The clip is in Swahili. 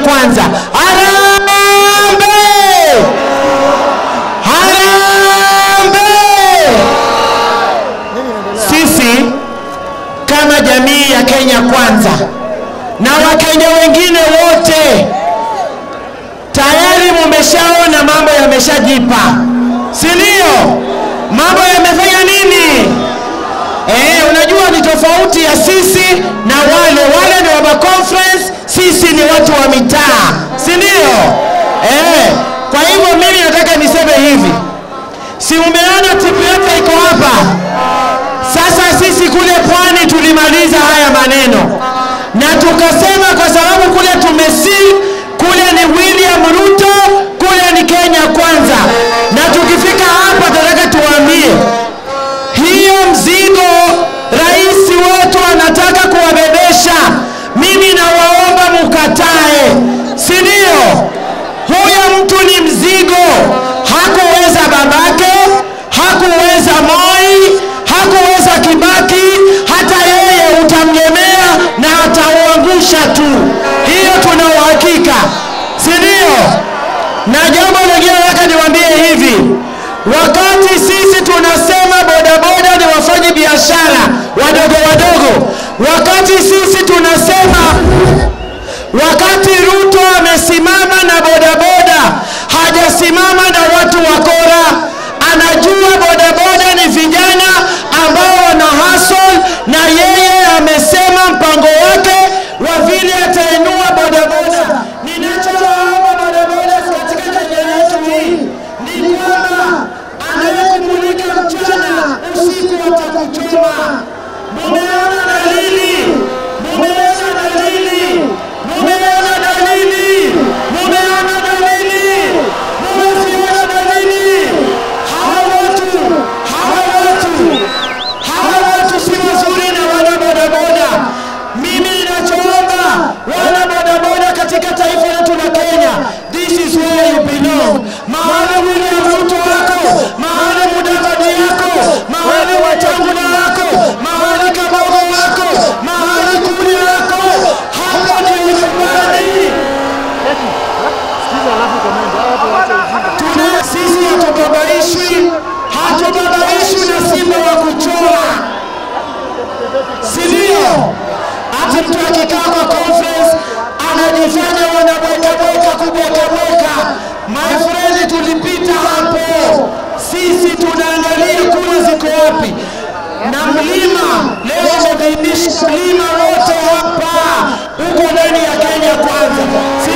kwanza. Harambee! Harambee! Sisi kama jamii ya Kenya Kwanza na Wakenya wengine wote tayari mumeshaona mambo yameshajipa, si ndio? Mambo yamefanya nini? Eh, unajua ni tofauti ya sisi na wale wale ni waba conference, sisi ni watu wa mitaa, si ndio? Eh, kwa hivyo mimi nataka niseme hivi, si umeona timu yote iko hapa sasa. Sisi kule pwani tulimaliza haya maneno na tukasema, kwa sababu kule tumesi kule ni William Ruto, kule ni Kenya Kwanza, na tukifika hapa tunataka tuwaambie hiyo mzigo rais wetu anataka kuwabebesha, mimi nawaomba mukatae, si ndio? Huyo mtu ni mzigo, hakuweza babake, hakuweza Moi, hakuweza Kibaki, hata yeye utamlemea na atauangusha tu. Hiyo tuna uhakika, si ndio? Na jambo lingine nataka niwaambie hivi, wakati sisi tunasema bodaboda ni wafanyi biashara wadogo wadogo, wakati sisi tunasema, wakati Ruto amesimama na bodaboda, hajasimama na watu wakora. Anajua bodaboda ni vijana ambao wana hustle, na yeye amesema mpango wake wa vile atainua bodaboda. Ninachowaomba bodaboda katika Kenya yetu hii ni kwamba anayekumulika mchana, usiku atakuchoma. Mumeona dalili, mumeona dalili, mumeona dalili, mumeona dalili, mumeziona dalili. Hawa watu, hawa watu, hawa watu si wazuri na wana bodaboda. Mimi ninachoomba wana bodaboda katika taifa letu la Kenya, this is where you belong. Mahali William Ruto wako, mahali Mudavadi yako, mahali Wetangula wako, mahali Kabogo wako, mahali Kuria wako, hapo ndio nyumbani. Tuna sisi hatubabaishwi, hatubabaishwi na simba wa kuchora, si ndio? Hata mtu akikaa kwa conference anajifanya wanabwekabweka kubwekabweka. My friend, tulipita hapo, sisi tunaangalia kura ziko wapi, na mlima leo umedhihirisha mlima wote hapa uko ndani ya Kenya Kwanza.